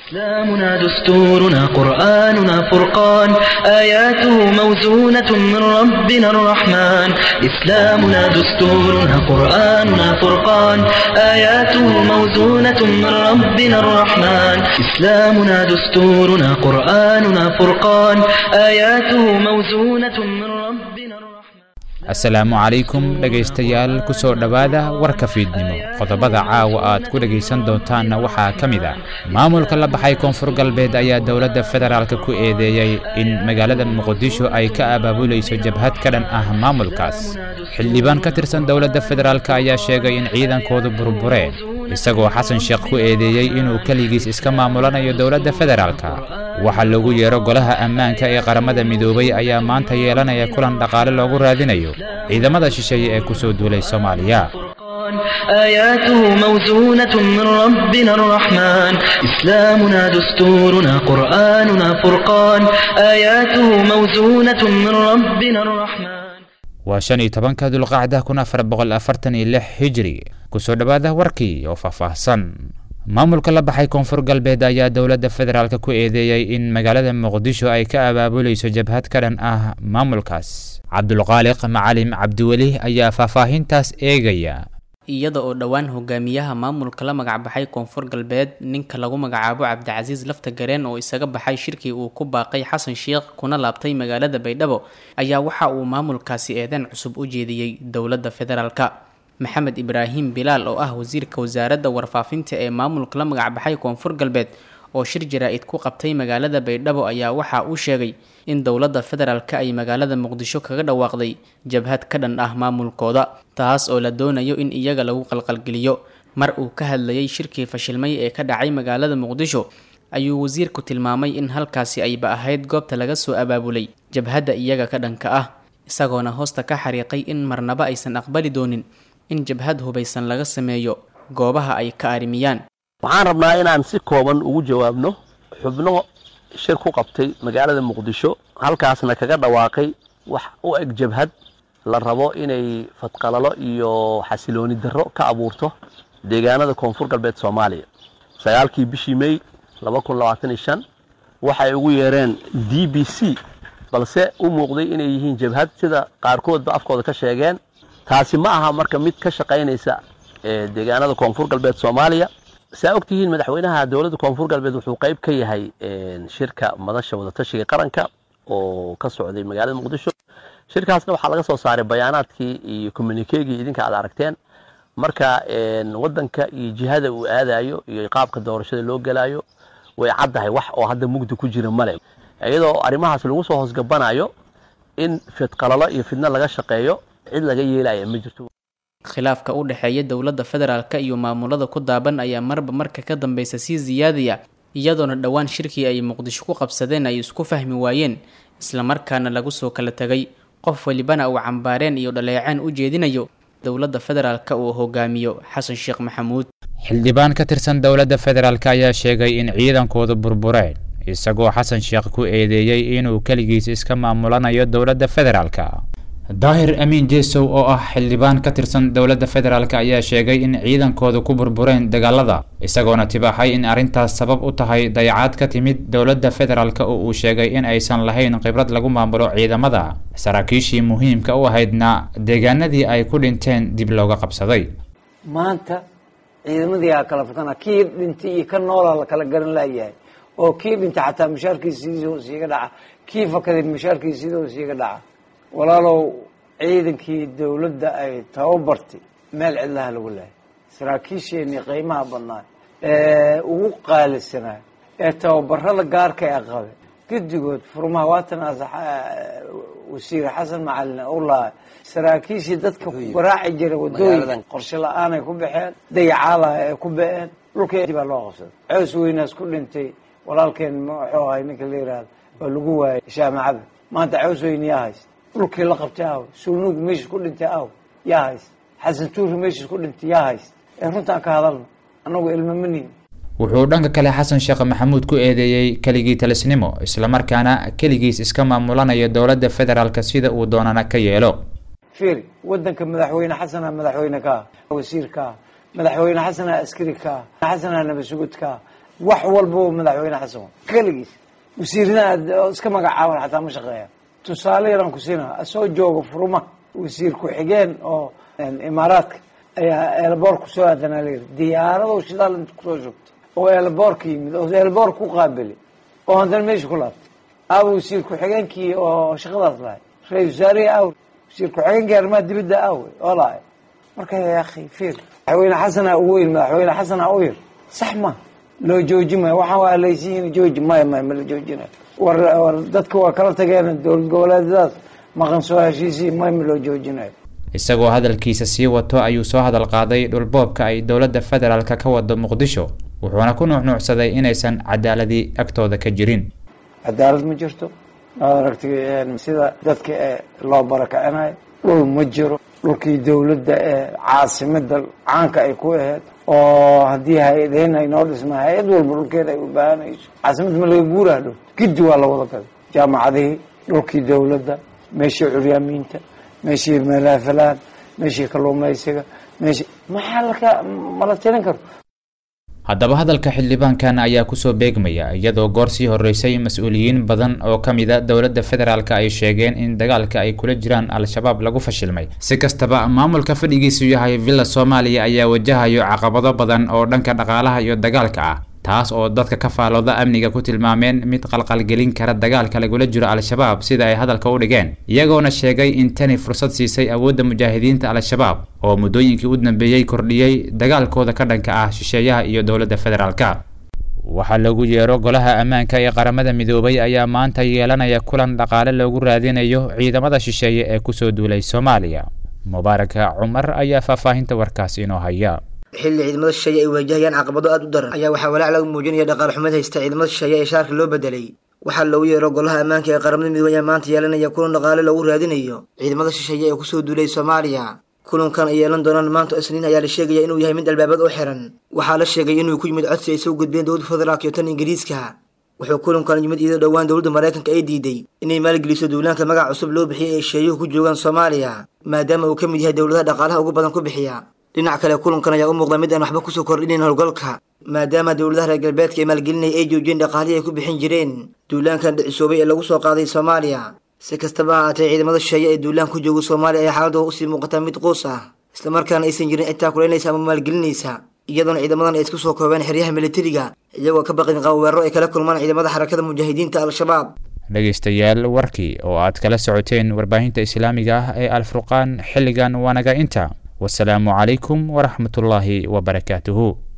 إسلامنا دستورنا قرآننا فرقان آياته موزونة من ربنا الرحمن إسلامنا دستورنا قرآننا فرقان آياته موزونة من ربنا الرحمن إسلامنا دستورنا قرآننا فرقان آياته موزونة من ربنا الرحمن asalaamu calaykum dhegaystayaal ku soo dhowaada warka fiidnimo qodobada caawa aad ku dhegaysan doontaanna waxaa ka mid ah maamulka la baxay koonfur galbeed ayaa dowladda federaalka ku eedeeyey in magaalada muqdisho ay ka abaabulayso jabhad ka dhan ah maamulkaas xildhibaan ka tirsan dowladda federaalka ayaa sheegay in ciidankoodu burbureen isagoo xasan sheekh ku eedeeyey inuu keligiis iska maamulanayo dowladda federaalka waxaa lagu yeero golaha ammaanka ee qaramada midoobay ayaa maanta yeelanaya kulan dhaqaale loogu raadinayo ciidamada shisheeye ee ku soo duulay soomaaliya آياته موزونة من ربنا الرحمن إسلامنا دستورنا قرآننا فرقان آياته موزونة من ربنا الرحمن waa shan iyo tobanka dulqacda kun afar boqol afartan iyo lix hijri kusoo dhowaada warkii oo faahfaahsan maamulka la baxay koonfur galbeed ayaa dowladda federaalka ku eedeeyey in magaalada muqdisho ay ka abaabulayso jabhad ka dhan ah maamulkaas cabdulqaaliq macalim cabdiweli ayaa faahfaahintaas eegaya iyada oo dhowaan hogaamiyaha maamulka la magacbaxay koonfur galbeed ninka lagu magacaabo cabdicasiis lafta gareen oo isaga baxay shirkii uu ku baaqay xasan sheekh kuna laabtay magaalada baydhabo ayaa waxa uu maamulkaasi eedeyn cusub u jeediyey dowladda federaalka maxamed ibraahim bilaal oo ah wasiirka wasaaradda warfaafinta ee maamulka la magacbaxay koonfur galbeed oo shir jaraa-id ku qabtay magaalada baydhabo ayaa waxa uu sheegay in dowladda federaalka ay magaalada muqdisho kaga dhawaaqday jabhad ka dhan ah maamulkooda taas oo la doonayo in iyaga lagu qalqalgeliyo mar uu ka hadlayay shirkii fashilmay ee ka dhacay magaalada muqdisho ayuu wasiirku tilmaamay in halkaasi ayba ahayd goobta laga soo abaabulay jabhadda iyaga ka dhanka ah isagoona hoosta ka xariiqay in marnaba aysan aqbali doonin in jabhad hubaysan laga sameeyo goobaha ay ka arrimiyaan waxaan rabnaa inaan si kooban ugu jawaabno xubno shir ku qabtay magaalada muqdisho halkaasna kaga dhawaaqay wax u eg jabhad la rabo inay fadqalalo iyo xasilooni darro ka abuurto deegaanada koonfur galbeed soomaaliya sagaalkii bishii mey waxay ugu yeereen d b c balse u muuqday inay yihiin jabhad sida qaarkoodba afkooda ka sheegeen taasi ma aha marka mid ka shaqaynaysa deegaanada koonfur galbeed soomaaliya saa ogtihiin madaxweynaha dowladda koonfur galbeed wuxuu qayb ka yahay shirka madasha wadatashiga qaranka oo ka socday magaalada muqdisho shirkaasna waxaa laga soo saaray bayaanaadkii iyo communikegii idinka aad aragteen marka wadanka iyo jihada uu aadayo iyo qaabka doorashada loo gelayo way caddahay wax oo hadda mugdi ku jira male iyadoo arrimahaas lagu soo hoosgabanayo in fidqalalo iyo fidno laga shaqeeyo cid laga yeelaya ma jirto khilaafka u dhexeeya dowladda federaalka iyo maamulada ku daaban ayaa marba marka ka dambeysa sii siyaadaya iyadoona dhowaan shirkii ay muqdisho ku qabsadeen ay isku fahmi waayeen islamarkaana lagu soo kala tegay qof walibana uu cambaareen iyo dhaleeceen u jeedinayo dowladda federaalka uu hogaamiyo xasan sheekh maxamuud xildhibaan ka tirsan dowladda federaalk ayaa sheegay in ciidankoodu burbureen isagoo xasan sheekh ku eedeeyey inuu keligiis iska maamulanayo dowladda federaalka daahir amiin jesow oo ah xildhibaan ka tirsan dowladda federaalk ayaa sheegay in ciidankoodu ku burbureen dagaalada isagoona tibaaxay in arrintaas sabab u tahay dayacaad ka timid dowladda federaalk oo uu sheegay in aysan lahayn khibrad lagu maamulo ciidamada saraakiishii muhiimka u ahaydna deegaanadii ay ku dhinteen dib looga qabsaday maanta ciidamadii aa kala fakana kii dhintay iyo ka noolaa la kala garan laayahay oo kii dhintay xataa mushaarkiisiidoo siiga dhaca kii fakaday mushaarkiisiidoo siiga dhaca walaalow ciidankii dowladda ay tababartay meel cidlaha lagu lahay saraakiisheenii qiimaha badnaa ee ugu qaalisanaa ee tababarada gaarka ee qabe guddigood furmaha waatan wasiir xasan macalin ulaa saraakiishii dadka waraaci jira wadooyin qorshe la-aanay ku baxeen dayacaalaha ay ku ba-een dhulkii baa loo qabsaday coos weynaas ku dhintay walaalkeen muxuu ahay ninka la yihahdo oo lagu waayay shaamacada maanta coos weyne yaa hayst dhulkii la qabtay aw sulnuug meeshis ku dhintay aw yaa hayst xasan tuuri meeshis ku dhintay yaa hayst ee runtaan ka hadalno annagu ilma manihin wuxuu dhanka kale xasan sheekh maxamuud ku eedeeyey keligii talisnimo islamarkaana keligiis iska maamulanayo dowladda federaalk sida uu doonana ka yeelo fiiri wadanka madaxweyne xasana madaxweyne ka ah wasiir ka ah madaxweyne xasana askari ka ah xasana nabasugud ka ah wax walba madaxweyne xasan keligiis wasiirna iska magacaaban xataa ma shaqeeya tusaale yaraan ku siina soo jooga furuma wasiir ku-xigeen oo imaaraadka ayaa eelboor kusoo aadanaa layidhi diyaarado shidaal inta kusoo shugtay oo eelboor ka yimid oo eelboor ku qaabili oo haddana meesha ku laabtay aaw wasiir ku-xigeenkii oo shaqadaas lahay ra-isul wasaarihi aaw wasiir ku-xigeenkii arrimaha dibadda aawe oo lahay marka ya akhi fiir madaxweyne xasana u weyn madaxweyne xasana u yir sax ma loo jooji maayo waxaan waa laysiin jooji maya maya ma la joojinayo war war dadka waa kala tageen dowlad goboleedyadaas maqan soo heshiisii maya ma loo joojinayo isagoo hadalkiisa sii wato ayuu soo hadal qaaday dhulboobka ay dowladda federaalka ka wado muqdisho wuxuuna ku nuucnuucsaday inaysan cadaaladii agtooda ka jirin cadaalad ma jirto maad aragtay sida dadka ee loo barakacinayo dhul ma jiro dhulkii dowladda ee caasimada caanka ay ku aheyd oo haddii hay-adeen ay noo dhisma hay-ad walba dhulkeeda ay u baahanayso caasimadda ma laga guuraha dhow giddi waa la wada gaday jaamacadihii dhulkii dowladda meeshii curyaamiinta meeshii malaafalaan meeshii kalluumaysiga meeshii maxaa laka mala tirin karo haddaba hadalka xildhibaankan ayaa kusoo beegmaya iyadoo goor sii horeysay mas-uuliyiin badan oo ka mid a dowladda federaalk ay sheegeen in dagaalka ay kula jiraan al-shabaab lagu fashilmay si kastaba maamulka fadhigiisu yahay villa soomaaliya ayaa wajahayo caqabado badan oo dhanka dhaqaalaha iyo dagaalka ah taas oo dadka ka faalooda amniga ku tilmaameen mid qalqalgelin kara dagaalka lagula jiro al-shabaab sida ay hadalka u dhigeen iyagoona sheegay in tani fursad siisay awoodda mujaahidiinta al-shabaab oo muddooyinkii u dambeeyey kordhiyey dagaalkooda ka dhanka ah shisheeyaha iyo dowladda federaalka waxaa lagu yeero golaha ammaanka ee qaramada midoobay ayaa maanta yeelanaya kulan dhaqaale loogu raadinayo ciidamada shisheeye ee kusoo duulay soomaaliya mubaaraka cumar ayaa faahfaahinta warkaas inoo haya xilli ciidamada shisheeye ay waajahayaan caqabado aada u daran ayaa waxaa walaac lagu muujinaya dhaqaal xumad haysta ciidamada shisheeye ee shaarka loo bedelay waxaa loogu yeero golaha ammaanka ee qaramada midoobey ayaa maanta yeelanaya kulan dhaqaale loogu raadinayo ciidamada shisheeye ee kusoo duulay soomaaliya kulankan ay yeelan doonaan maanta isniin ayaa la sheegaya inuu yahay mid albaabad oo xiran waxaa la sheegay inuu ku yimid codsi ay soo gudbeen dowladda federaalk iyo tan ingiriiska wuxuu kulankan yimid iyadoo dhowaan dowladda maraykanka ay diiday inay maalgeliso duulaanka magac cusub loo bixiyay ay sheeyuhu ku joogaan soomaaliya maadaama uu ka mid yahay dowladaha dhaqaalaha ugu badan ku bixiya dhinac kale kulankan ayaa u muuqda mid aan waxba kusoo kordhinayn howlgalka maadaama dowladaha reer galbeedka ee maalgelinaya ay joojiyeen dhaqaalihii ay ku bixin jireen duulaankan dhicisoobay ee lagu soo qaaday soomaaliya si kastaba ha ahaatee ciidamada shisheeye ee duulaan ku jooga soomaaliya ayaa xaaladooda usii muuqataa mid quus ah islamarkaana aysan jirin cidtaa kulaynaysa ama maalgelinaysa iyadoona ciidamadan ay isku soo koobeen xeryaha militariga iyagoo ka baqin qaba weeraro ay kala kulmaan ciidamada xarakada mujaahidiinta al-shabaab dhegaystayaal warkii oo aad kala socoteen warbaahinta islaamiga ah ee alfurqaan xilligan waanaga inta wasalaamu calaykum waraxmatullaahi wabarakaatuhu